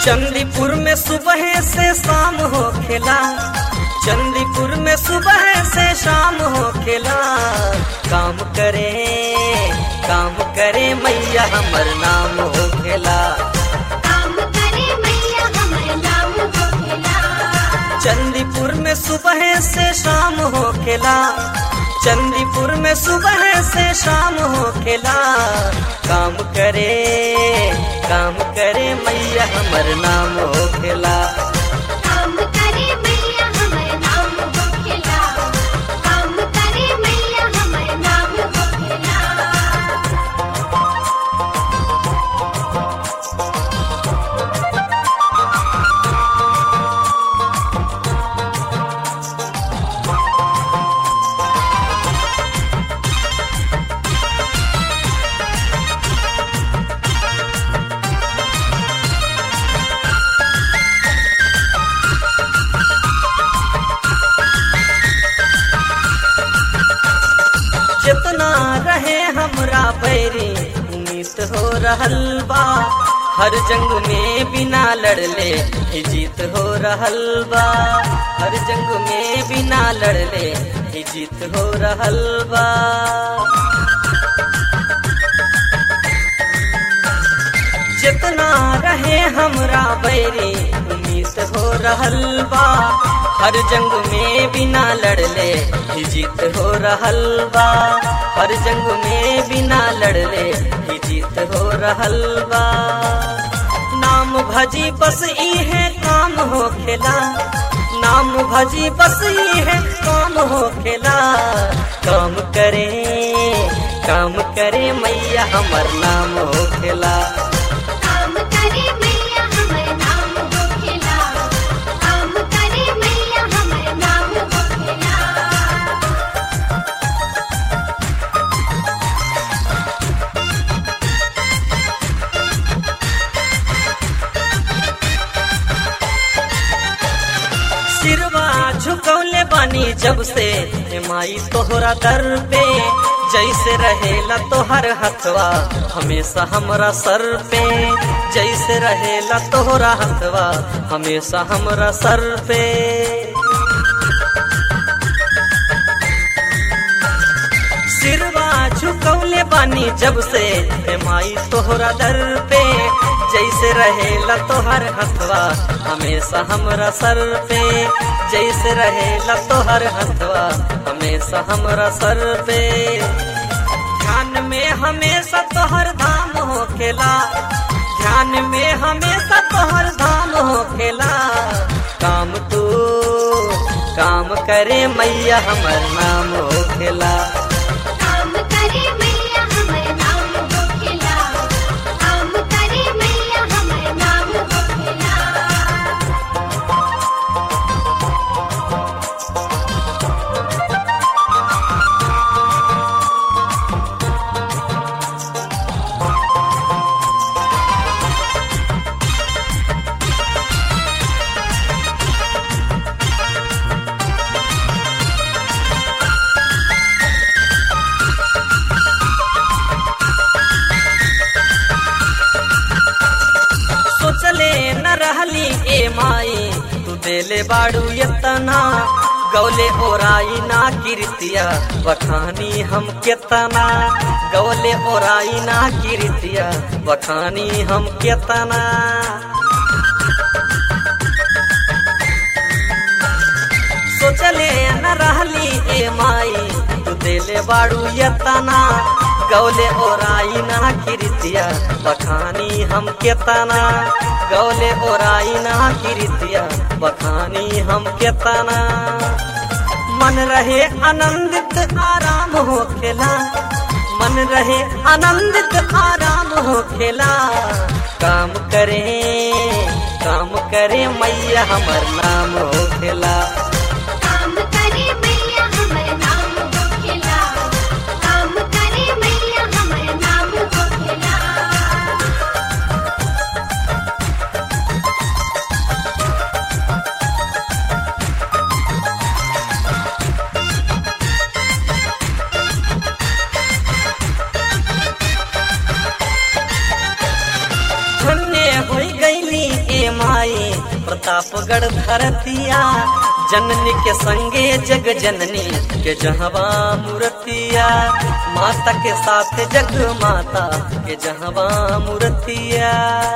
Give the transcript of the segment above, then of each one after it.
चंदीपुर में सुबह से शाम हो खेला चंदीपुर में सुबह से शाम हो खेला काम करे काम करे मैया हमर नाम हो खेला काम करे मैया हमर नाम होखेला चंदीपुर में सुबह से शाम हो खेला चंदीपुर में सुबह से शाम हो खेला काम करे काम करे मैया हमर नाम हो खेला काम करे मैया हमर नाम होखेला काम करे मैया हमर नाम होखेला जितना रहे हमरा बैरी उम्मीद हो रहल बा हर जंग में बिना लड़ले ही जीत हो रहल बा हर जंग में बिना लड़ले ही जीत हो रहल बा जितना रहे हमरा बैरी उम्मीद हो रहल बा हर जंग में बिना लड़ले ही जीत हो रहल बा हर जंग में बिना लड़ले ही जीत हो रहल बा नाम भजी बस ई है काम हो खेला नाम भजी बस ई है काम हो खेला काम करे काम करे मैया हमर नाम हो खेला काम करे मैया हमर नाम होखेला काम करे मैया हमर नाम होखेला सिरवा झुकौले बानी जब से हे माई तोहरा दर पे जैसे रहेला तोहर हथवा हमेशा हमरा सर पे जैसे रहेला तोहरा हथवा हमेशा हमरा सर पे सिरवा झुकौले बानी जब से हे माई तोहरा दर पे जैसे रहेला तोहर हथवा हमेशा हमरा सर पे जैसे रहेला तोहर हथवा हमेशा हमरा सर पे ध्यान में हमेशा तोहर धाम हो खेला ध्यान में हमेशा तोहर धाम हो खेला काम तू काम करे मैया हमर नाम हो खेला काम करे मैया हमर नाम होखेला काम करे मैया हमर नाम होखेला सोचले न रहली ए माई तू देले बाड़ू यतना गौले ओराई ना कीर्तिया बखानी हम केतना गौले ओराई ना कीर्तिया बखानी हम केतना सोचले न रहली ए माई तू देले बाड़ू यतना गौले ओराई ना कीर्तिया बखानी हम केतना गौले ओराई ना कीर्तिया बखानी हम केतना मन रहे आनंदित आराम हो खेला मन रहे आनंदित आराम हो खेला काम करे काम करे मैया हमर नाम हो खेला काम करे मैया हमर नाम होखेला काम करे मैया हमर नाम होखेला धन्य हो गईली ए प्रतापगढ़ धरतिया जननी के संगे जग जननी के जहवा मूर्तिया माता के साथ जग माता के जहवा मूर्तिया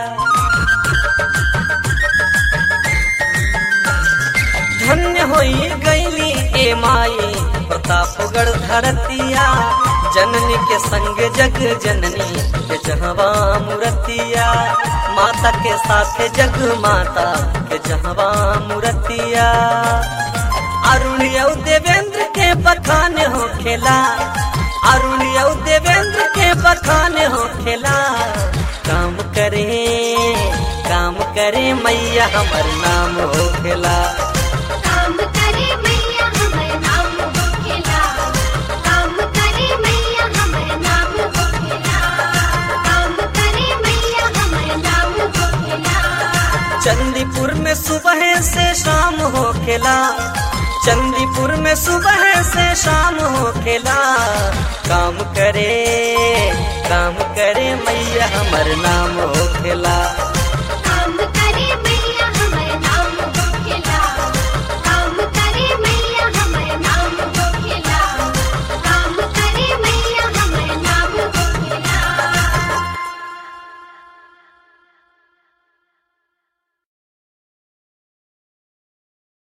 धन्य होई गईली ए माई प्रतापगढ़ धरतिया जननी के संग जग जननी के जहवा मूर्तिया माता के साथ जग माता के जहवा मूर्तिया अरुण यौ देवेंद्र के बखान हो खेला अरुण यौ देवेंद्र के बखान हो खेला काम करे काम करे मैया हमर नाम हो खेला काम करे मैया हमर नाम होखेला काम करे मैया हमर नाम होखेला काम करे मैया हमर नाम होखेला चंदीपुर में सुबह से शाम हो खेला चंदीपुर में सुबह से शाम हो खेला काम करे काम करे मैया हमर नाम हो खेला